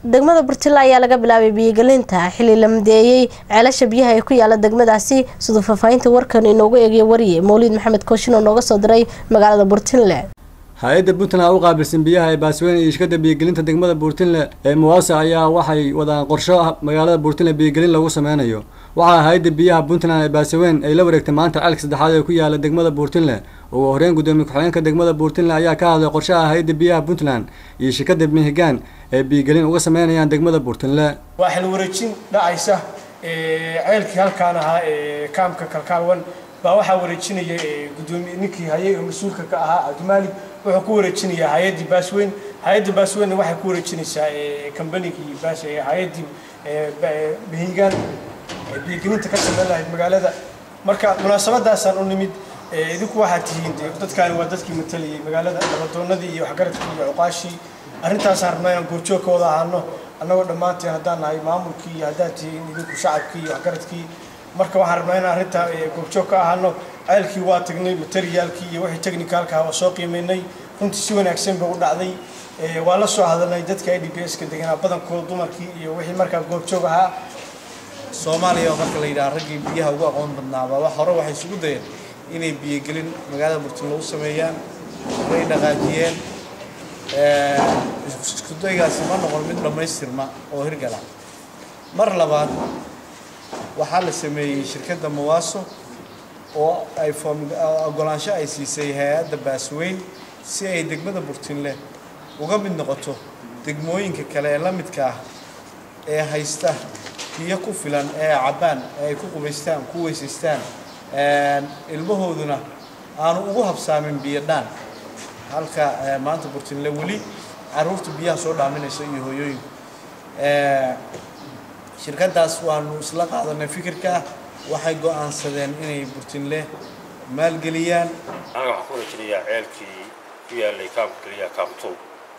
degmada burtile ayaa laga bilaabay biyogelinta xili la madeeyey ceelasha biyaha ee ku yaala degmadaasi siduu faahfaahinta warkan inoogu eegaya wariye mawliid maxamed kooshin oo nooga soo diray magaalada burtinle hay-adda puntland u qaabilsan biyaha ee baasweyne iyo shirkada biyogelinta degmada buurtinle ee muwaasa ayaa waxay wadaan qorsho magaalada buurtinle biyogelin lagu sameynayo waxaa hay-adda biyaha puntland ee baasaweyn ay la wareegtay maanta ceelka saddexaad ee ku yaala degmada buurtinle ugu horeyn gudoomiye ku-xigeenka degmada buurtinle ayaa ka hadlay qorshaha hay-adda biyaha puntland iyo shirkada mihigaan ee biyogelin uga sameynayaan degmada buurtinle waa xil wareejin dhacaysa ceelkii halkaan ahaa ee kaamka kalkaalwan baa waxaa wareejinaya gudoomiye ninkii hayay oo mas-uulka ka ahaa cabdimaalig wuxuu ku wareejinayaa hay-addii baasweyn hay-adda baasweynna waxay ku wareejinaysaa kambanigii baas hay-addii mihigaan biyogelinta ka sameyn lahayd magaalada marka munaasabadaasaan u nimid idinku waxaad tihiin de dadkaani waa dadkii matalayay magaalada nabadoonadii iyo waxgaradkii iyo cuqaashii arrintaasaan rabnaa inaan goorjoog ka wada ahaano annagoo dhammaanteen haddaan nahay maamulkii iyo haddaad tihiin idinku shacabkii iyo waxgaradkii marka waxaan rabnaa inaan arrintaa goorjoog ka ahaano ceelkii waa tagnay materiaalkii iyo wixii technicalka waa soo qiimaynay runtii si wanaagsan bay u dhacday waa la soo hadalnay dadka i d b s-ka deganaa badankooda dumarkii iyo wixii markaa goobjoog ahaa soomaaliya oo marka la yidhaha raggii biyaha ugu aqoon badnaaba wax hore waxay isugu dayeen inay biyogelin magaalada burtinle u sameeyaan way dhaqaajiyeen iskudaygaasi ma noqon mid dhammaystirma oo hirgala mar labaad waxaa la sameeyey shirkadda mawaaso oo ay ogolaansho ay siisay hay-adda baasweyn si ay degmada burtinle uga mid noqoto degmooyinka kale ee la midka ah ee haysta biyo ku filan ee cabbaan ee ay ku qubaystaan ku weysaystaan ilmahooduna aanu ugu habsaamin biyo dhaan halka maanta burtinle weli carruurta biyaha soo dhaaminaysa iyo hooyooyinku shirkaddaas waanu isla qaadanay fikirka waxay go-aansadeen inay burtinle maalgeliyaan anaga waxaan ku rajinayaa ceelkii ku yaalay kaamka keliya kaamtuul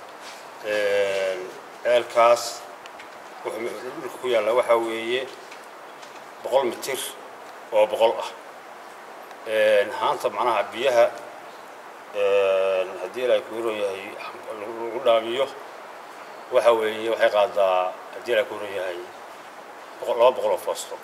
ceelkaas dhulka ku yaalla waxaa weeye boqol mitir oo boqol ah haanta macnaha biyaha haddii ilaahay ku ron yahay lagu dhaamiyo waxa weeye waxay qaadaa haddii ilaahay ku ron yahay laba boqol oo foosto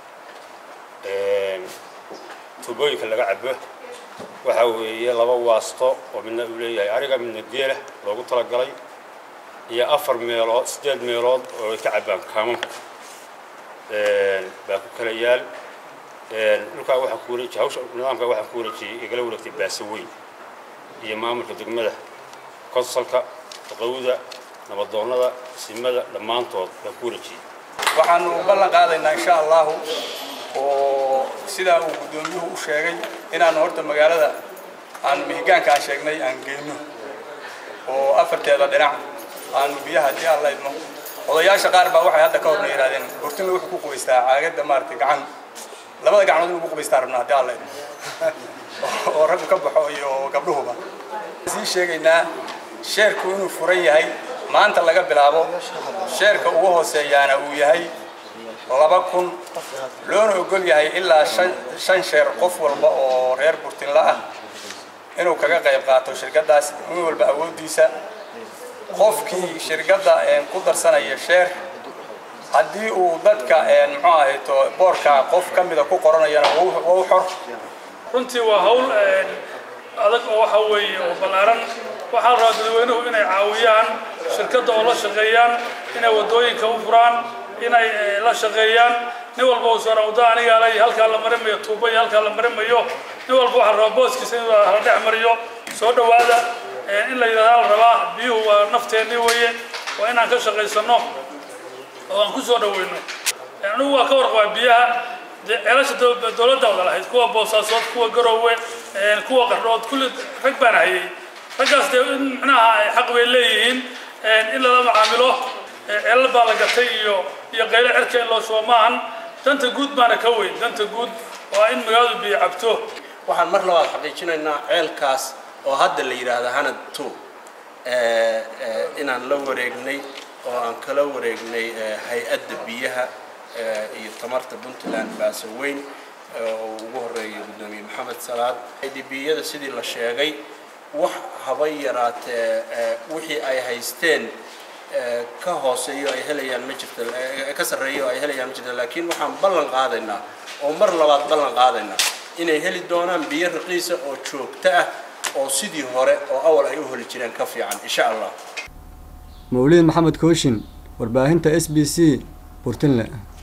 tuubooyinka laga cabo waxa weeye laba waasto oo midna uu leeyahay ariga midna geela loogu talagalay iyo afar meelood siddeed meelood oo ay ka cabbaan kaamamka baa ku kala yaal dhulkaa waxaan ku wareejiyay hawsha nidaamka waxaan ku wareejiyey igala wareegtay baasaweyn iyo maamulka degmada konsalka daqowda nabadoonnada simada dhammaantood baan ku wareejiyey waxaanu ballan qaadaynaa insha allahu oo sidaa uu guddoomiyuhu u sheegay inaanu horta magaalada aan mihigaanka aan sheegnay aan geyno oo afarteeda dhinac aanu biyaha haddii aan la idmo odayaasha qaar baa waxay hadda ka horna yidhahdeen burtinle wuxuu ku qubaystaa caagadda maaragtay gacan labada gacnood in lagu qubaystaa rabnaa haddii aan la idmo oo raggu ka baxo iyo gabdhuhuba sii sheegaynaa sheerku inuu furan yahay maanta laga bilaabo sheerka ugu hooseeyaana uu yahay laba kun loona ogol yahay ilaa shan sheer qof walba oo reer burtinle ah inuu kaga qayb qaato shirkaddaas min walba awooddiisa qofkii shirkadda ku darsanaya sheer haddii uu dadka muxuu ahayto boorka qof ka mida ku qoranayana waa u xor runtii waa hawl adag oo waxa weeye oo ballaaran waxaa la rabaa dadweynuhu inay caawiyaan shirkadda oo la shaqeeyaan inay waddooyinka u furaan inay la shaqeeyaan nin walba uu soo wadda anigaa lay halkaa la marimayo tuuba iyo halkaa la marimayo nin walba waxaa rabaa booskiisa in la dhex mariyo soo dhowaada in la yidhahdaa la rabaa biyuhu waa nafteennii weeye waa inaan ka shaqaysano oo aan ku soo dhaweyno anigu waa ka warqabaa biyaha ceelasha dowladda wada lahayd kuwa boosaasood kuwa garoowe kuwa qardhood kulli rag baan hayay raggaas dee in micnaha xaq bay leeyihiin in lala macaamilo ceelal baa la gatay iyo iyo qaylo cerka in loo shubo maahan danta guud baana ka weyn danta guud waa in magaaladu biyo cabto waxaan mar labaad xaqiijinaynaa ceelkaas oo hadda la yidhaahda hanad two inaan la wareegnay oo aan kala wareegnay hay-adda biyaha iyo tamarta puntland baasaweyn oo ugu horeeyay guddoomiye maxamed salaad idbiyada sidii la sheegay wax haba yaraatee wixii ay haysteen ka hooseeyo ay helayaan ma jirto ka sarreeyo ay helayaan ma jirto laakiin waxaan ballan qaadaynaa oo mar labaad ballan qaadaynaa inay heli doonaan biyo raqiisa oo joogto ah oo sidii hore oo awal ay u heli jireen ka fiican insha allah mawliid maxamed kooshin warbaahinta s b c burtinle